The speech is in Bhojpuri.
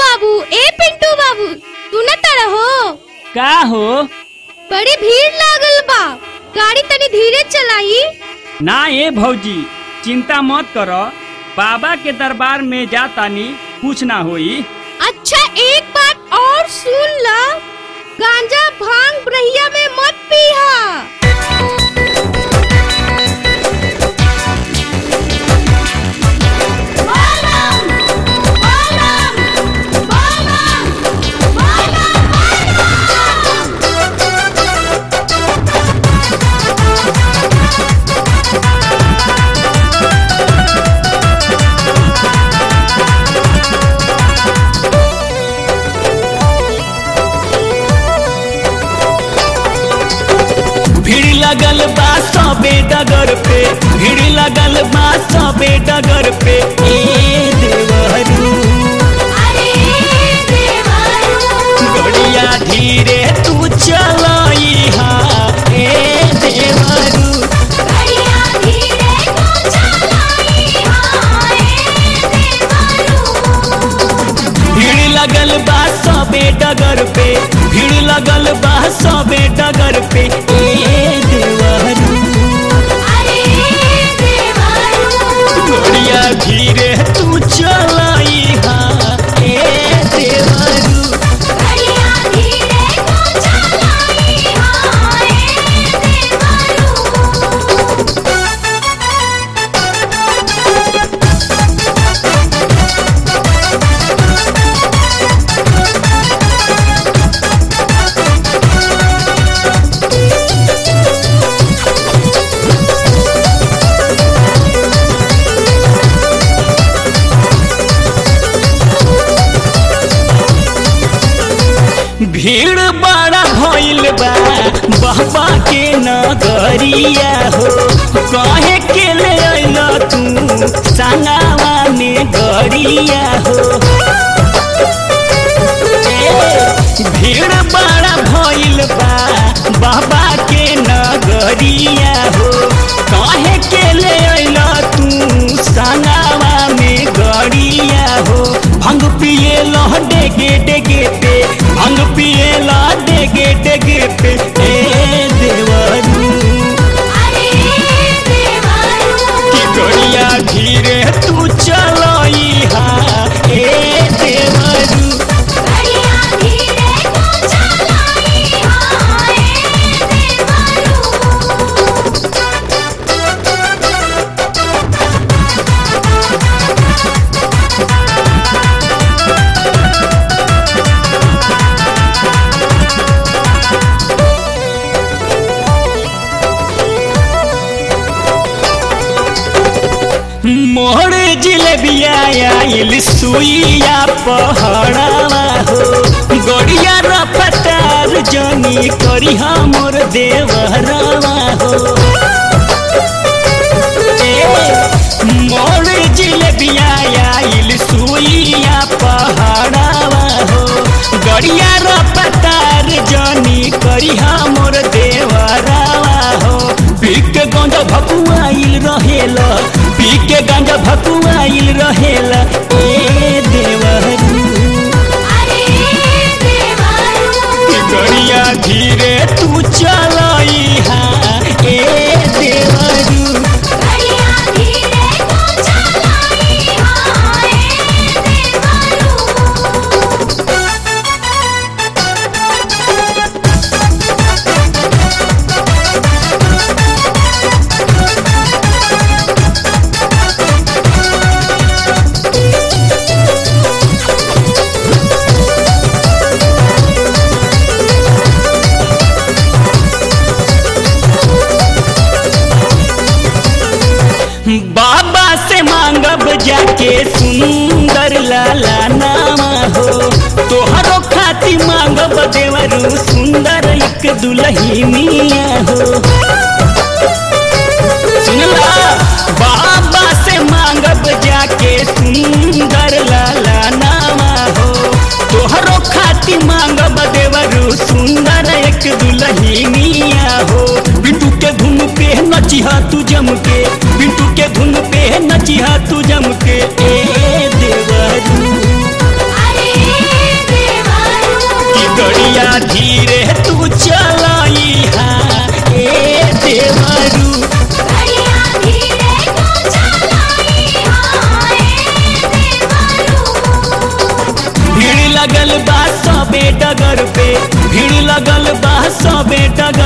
बाबू ए पिंटू बाबू सुनत रहो का हो बड़ी भीड़ लागल बा गाड़ी तनी धीरे चलाई ना ए भौजी चिंता मत कर बाबा के दरबार में जातानी कुछ ना होई अच्छा एक बात और सुन ला गांजा भांग ब्रहिया में मत पीहा भीड़ लगल बा सबे डगर पे भीड़ लगल बा सबे डगर पे ए देवहरू गड़िया धीरे तू चलाई हा ए देवहरू भीड़ लगल बा सबे डगर पे भीड़ लगल बा सबे डगर पे ए देवहरू गड़िया धीरे तू चलाई हा ए देवहरू भीड़ बड़ा भइल बा बाबा के नगरिया हो कहे के ले अइल तू संगावा में गरिया हो ए, भीड़ बड़ा भइल बा बाबा के नगरिया हो कहे के ले अइल तू संगावा में गरिया हो भंग पिए लह डेगे डेगे पे भंग पिए ला डेगे डेगे पे ए देवरू की गड़िया धीरे तू चलाई हा ए देवरू मोर जिलेबिया आइल सुइया पहाड़ावा हो गड़िया रपतार जनी करी मोर देवरवा हो ए, मोर जिलेबिया आइल सुइया पहाड़ावा हो गड़िया रपतार जनी करी मोर देवरवा हो पीक के गंजा भकुआइल रहेला पीक के गंजा भकुआइल रहेला ए देवहरू की गड़िया धीरे तू चलाई हा ए देवरू बाबा से मांगब जाके सुंदर लाला नामा हो तोहरो खाती मांगब देवरू सुंदर एक दुलही मिया हो सुनला बाबा से मांगब जाके सुंदर लाला नामा हो तोहरो खाती मांगब देवरू सुंदर एक दुलही मिया हो बिटू के धुन पे नचिहा तू जम के बिटू के धुन पे नचिहा तू जम के ए देवरू अरे धीरे तू चलाई हा ए देवरू बढ़िया धीरे तू चलाई हाय देवरू भीड़ लगल बा सबे डगर पे भीड़ लगल बा सबे डगर